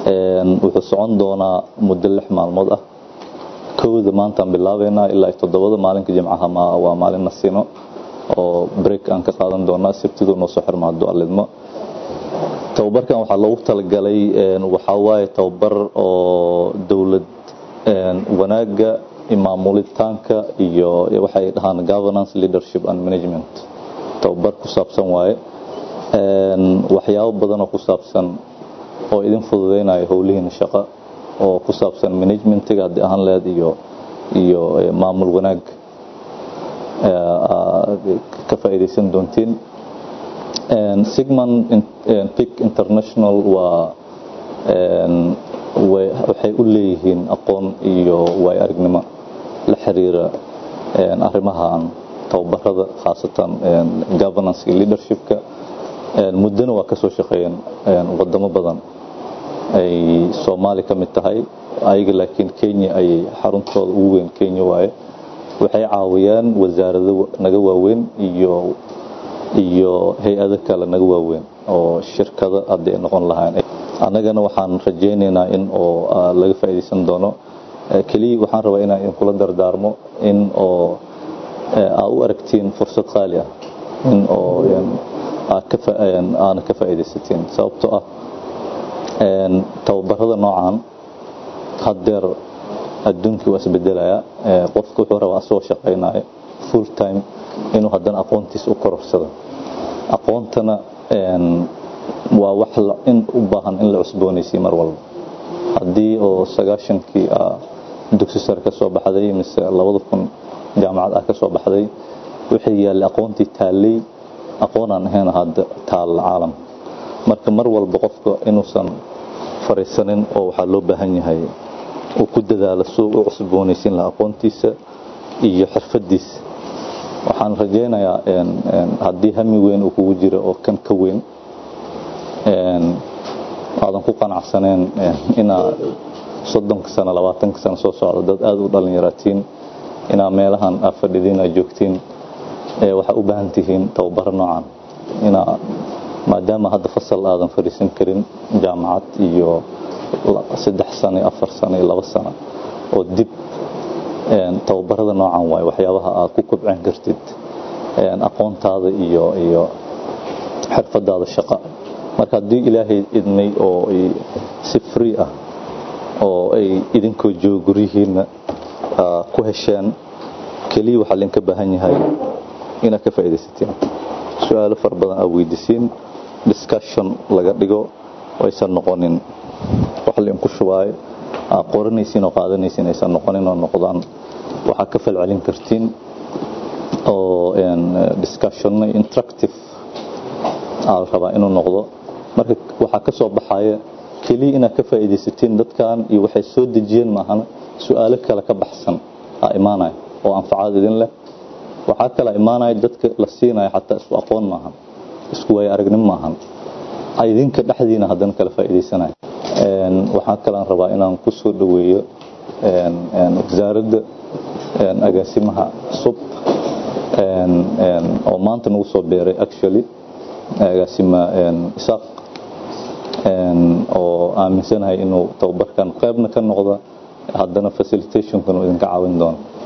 wuxuu socon doonaa muddo lix maalmood ah kowda maantaan bilaabeynaa ilaa toddobada maalinka jimcaha waa maalin nasino oo break aan ka qaadan doonaa sabtiduu noo soo xirmaado alidmo tababarkan waxaa loogu talagalay waxaa waaye tababar oo dowlad wanaaga maamulitaanka iyo waxay dhahaan governance leadership and management tababar ku saabsan waaye waxyaabo badan oo ku saabsan oo idin fududeynaya howlihiina shaqo oo ku saabsan managementiga haddii ahaan lehed iyo iyo maamul wanaag ka faa'iidaysan doontiin sigman pic international waa waxay u leeyihiin aqoon iyo waay aragnimo la xiriira arrimahan tababarada khaasatan governance iyo leadershipka muddona waa ka soo shaqeeyeen wadamo badan ay soomaali ka mid tahay ayaga laakiin kenya ayay xaruntooda ugu weyn kenya waaye waxay caawiyaan wasaarado naga waaweyn iyo iyo hay-ado kale naga waaweyn oo shirkado haddii ay noqon lahayn annagana waxaan rajaynaynaa in oo laga faa'iidaysan doono keliya waxaan rabaa inaan idinkula dardaarmo in oo aa u aragtiin fursad qaali ah in oo aana ka faa'iidaysatiin sababtoo ah tababarada noocan haddeer adduunkii waa isbedelaya qofka wuxuu rabaa asagoo shaqaynayo full time inuu haddana aqoontiisa u kororsado aqoontana waa wax in u baahan in la cusboonaysiy mar walba haddii oo sagaashankii dugsi sare ka soo baxday mise labada kun jaamacad ah ka soo baxday wixii yaallay aqoontii taallay aqoonaan ahayn hadda taalla caalam marka mar walba qofka inuusan fariisanin oo waxaa loo baahan yahay uu ku dadaalo suu u cusboonaysiin laha aqoontiisa iyo xirfadiisa waxaan rajaynayaa haddii hami weyn uu kugu jiro oo kan ka weyn aadan ku qanacsaneen inaa soddonka sano labaatanka sano soo socda dad aada u dhalinyaraatiin inaa meelahan aa fadhidiin aa joogtiin waxaa u baahan tihiin tababaro noocan inaa maadaama hadda fasal aadan fadhiisan karin jaamacad iyo saddex sano iyo afar sano iyo labo sano oo dib tababarada noocan waaye waxyaabaha aad ku kobcin kartid aqoontaada iyo iyo xirfadaada shaqa marka haddii ilaahay idmay oo si free ah oo ay idinkoo jooga guryihiinna ku hesheen keliya waxaa idinka baahan yahay inaad ka faa'iidaysatiin su-aalo fara badan aad weydiisiin discussion laga dhigo aysan noqonin wax lainku shubaayo aad qoranaysiin oo qaadanaysiin aysan noqonin oo noqdaan waxaa ka falcelin kartiin oo discussionna interactive aa rabaa inuu noqdo marka waxaa ka soo baxaya keliya inaad ka faa'iidaysatiin dadkan iyo waxay soo dejiyeen maahana su-aalo kale ka baxsan aa imaanaya oo anfacaad idin leh waxaa kala imaanaya dadka la siinaya xataa isku aqoon maahan isku waaya aragnimo maahan idinka dhexdiina haddana kala faa'iidaysanaya waxaa kalean rabaa inaan ku soo dhoweeyo wasaaradda agaasimaha cusub oo maanta nagu soo beeray actually agaasima isaaq oo aaminsanahay inuu tababarkan qaybna ka noqda haddana facilitationkan uu idinka caawin doono